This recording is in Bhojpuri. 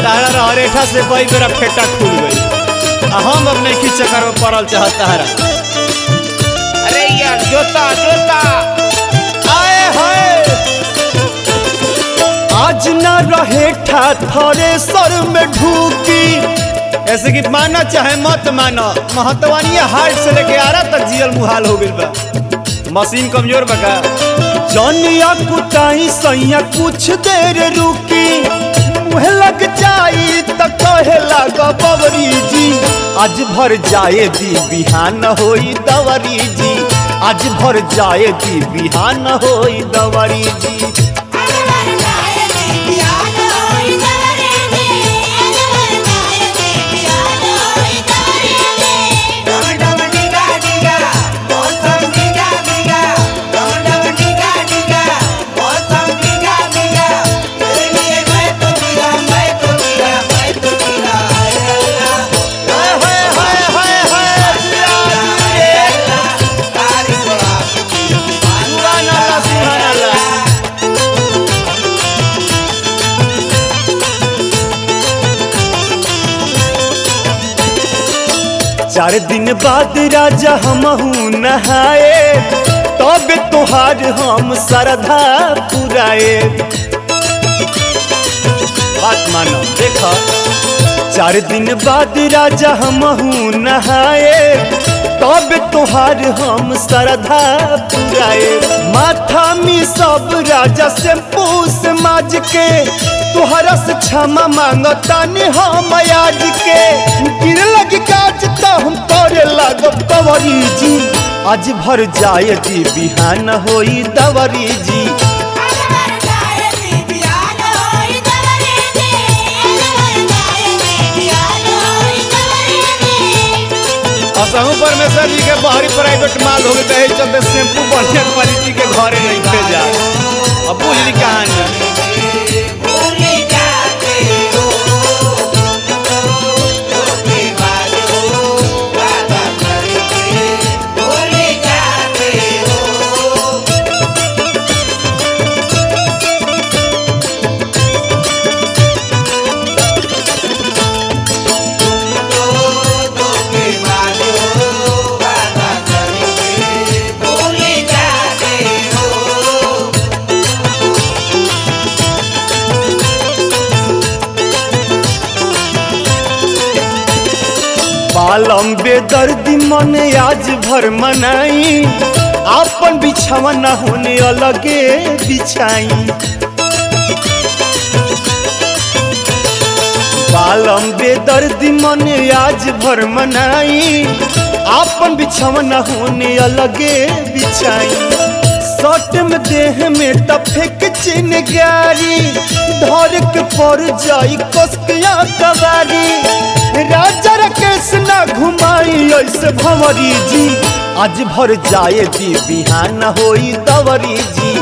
तारा रहरेठा से कई बेरा फेटा खुल गई आ हम अब नहीं की चक्कर में पड़ल चाहत तारा अरे यार जोता जोता आए हाय आज न रहे ठा थरे सर में ढूकी ऐसे कि माना चाहे मत मानो महतवानी हार्ट से लेके आरा तक जियल मुहाल हो गइल बा मशीन कमजोर बका जनिया कुटाई सैया कुछ देर रुकी मुहे लग जाई त कहे लग बबरी जी आज भर जाए दी बिहान होई दवरी जी आज भर जाए दी बिहान होई दवरी जी डम डम डिगा डिगा मौसम डिगा डिगा डम डम डिगा डिगा मौसम डिगा डिगा तेरे लिए मैं तो डिगा मैं तो डिगा मैं तो डिगा हाय अल्लाह हाय हाय हाय हाय हाय तारी बड़ा सुभान अल्लाह सुभान अल्लाह चार दिन बाद राजा हमहू नहाए तब तोहार हम श्रद्धा पुराए बात मानो देखो चार दिन बाद राजा हमहू नहाए तब तोहार हम श्रद्धा पुराए माथा में सब राजा से पूस माज के तोहरा से क्षमा मांगतानी हम आज के गिर लगी काज तो हम करे लागब कवरी जी आज भर जाए दी बिहान होई दवरी जी असहू परमेश्वर जी के बाहरी प्राइवेट माल हो गए चलते शैम्पू बढ़िया क्वालिटी के घरे नहीं भेजा अब बुझ ली कहानी भूल जाते हो धोखेबाज हो वादा करके भूल जाते हो धोखेबाज हो वादा करके भूल जाते हो बालम बेदर्दी मन आज भर मनाई आपन बिछावा न होने अलगे बिछाई बालम बेदर्दी मन आज भर मनाई आपन बिछावा न होने अलगे बिछाई सट में देह में टफेक चिन गारी धर के पर जाई कसकिया कबारी राजा राकेश ना घुमाई ऐसे भंवरी जी आज भर जाए दी बिहान होई दवरी जी